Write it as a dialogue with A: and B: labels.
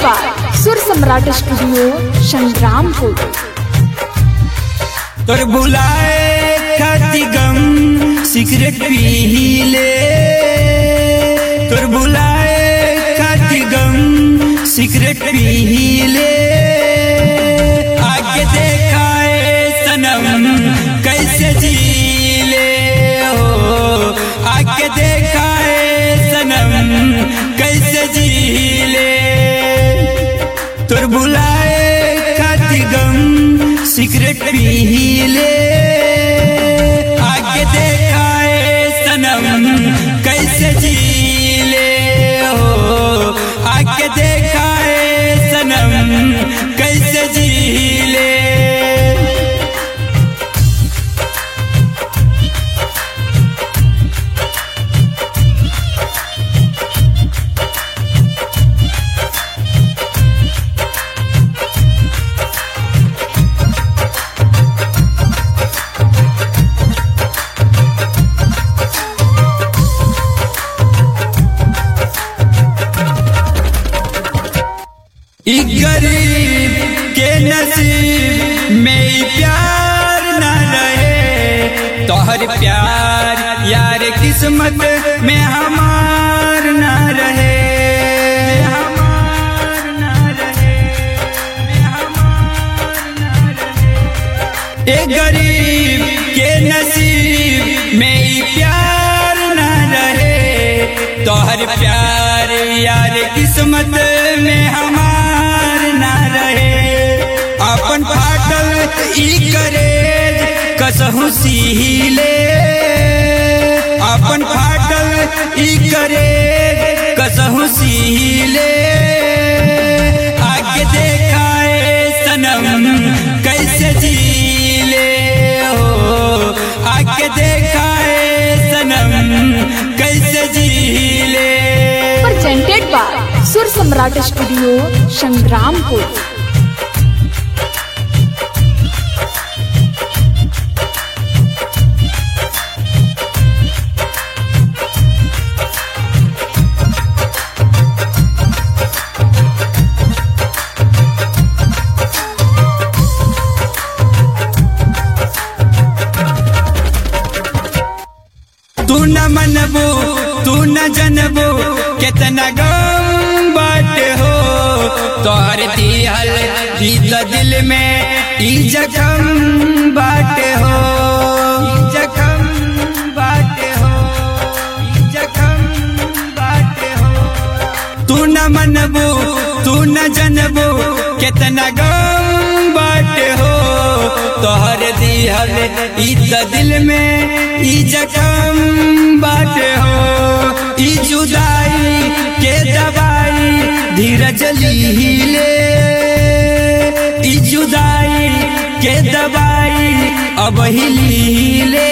A: by Sur Samrat Studio, Shangrampur.
B: तोर बुलाए खाती गम सिगरेट पी ले तोर बुलाए खाती गम सिगरेट पी ले आगे देखाए सनम कैसे जी ले हो आगे देखाए सनम कैसे जी ले तोर बुलाए खाती गम सिगरेट पी ले आगे देखाए सनम कैसे जी ले हो आगे देखाए सनम कैसे जी ले ई गरीब के नसीब में ई प्यार न रहे तोहर प्यार यार किस्मत में हमार न रहे हमार न रहे, हमार न रहे। ए गरीब के नसीब में ई प्यार न रहे तोहर प्यार यार किस्मत में हमार न रहे अपन फाटल ई करे कसहु सीले अपन फाटल ई करे कसहु सीले आगे देखाए सनम कैसे जीले हो आगे देखाए सनम कैसे जीले
A: Presented by Sur Samrat Studio, Shangrampur.
B: तू न मनबो तू न जनबो कितना गम बाटे हो तोहर दिहल ई त दिल में ई जखम बाटे हो ई जखम बाटे हो ई जखम बाटे हो तू न मनबो तू न जनबो कितना गम बाटे हो तोहर दिहल ई त दिल में ई जखम बाटे हो ई जुदाई के दवाई धीरज लीले ई जुदाई के दवाई अब ही लीले